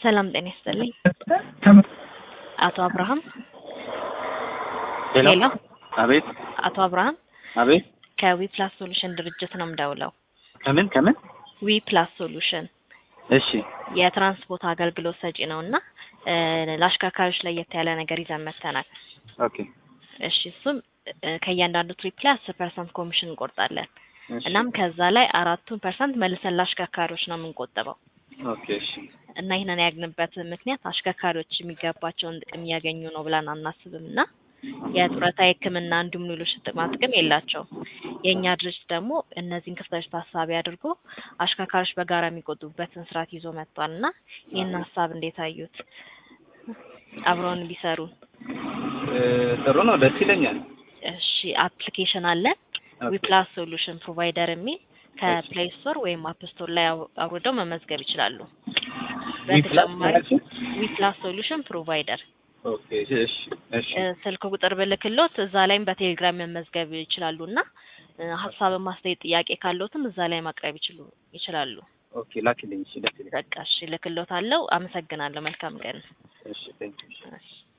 ሰላም ጤና ይስጥልኝ። አቶ አብርሃም ሄሎ ሄሎ፣ አቤት አቶ አብርሃም አቤት ከዊፕላስ ሶሉሽን ድርጅት ነው የምደውለው። ከምን ከምን ዊፕላስ ሶሉሽን እሺ የትራንስፖርት አገልግሎት ሰጪ ነው እና እ ለአሽከርካሪዎች ለየት ያለ ነገር ይዘን መጥተናል። ኦኬ እሺ እሱም እ ከእያንዳንዱ ትሪፕ ላይ አስር ፐርሰንት ኮሚሽን እንቆርጣለን። እሺ እናም ከዛ ላይ አራቱን ፐርሰንት መልሰን ለአሽከርካሪዎች ነው የምንቆጥበው ኦኬ እሺ እና ይህንን ያግንበት ምክንያት አሽከርካሪዎች የሚገባቸውን ጥቅም እያገኙ ነው ብለን አናስብም እና የጡረታ የሕክምና እንዲሁም ሌሎች ጥቅማ ጥቅም የላቸውም። የእኛ ድርጅት ደግሞ እነዚህን ክፍተቶች ታሳቢ አድርጎ አሽከርካሪዎች በጋራ የሚቆጥቡበትን ስርዓት ይዞ መጥቷል እና ይህን ሀሳብ እንዴት አዩት? አብረውን ቢሰሩ። እ ጥሩ ነው፣ ደስ ይለኛል። እሺ አፕሊኬሽን አለን ዊፕላስ ሶሉሽን ፕሮቫይደር የሚል ከፕሌይ ስቶር ወይም አፕ ስቶር ላይ አው- አውርደው መመዝገብ ይችላሉ። በተጨማሪ ዊፕላስ ሶሉሽን ፕሮቫይደር ኦኬ እሺ እሺ እ ስልክ ቁጥር ብልክሎት እዛ ላይም በቴሌግራም መመዝገብ ይችላሉ እና እ ሀሳብ ማስተያየት ጥያቄ ካለዎትም እዛ ላይ ማቅረብ ይችሉ ይችላሉ። ኦኬ ላኪልኝ። እሺ ደስ ይለኛል። በቃ እሺ ልክሎት አለው። አመሰግናለሁ። መልካም ቀን። እሺ ቴንክ ዩ እሺ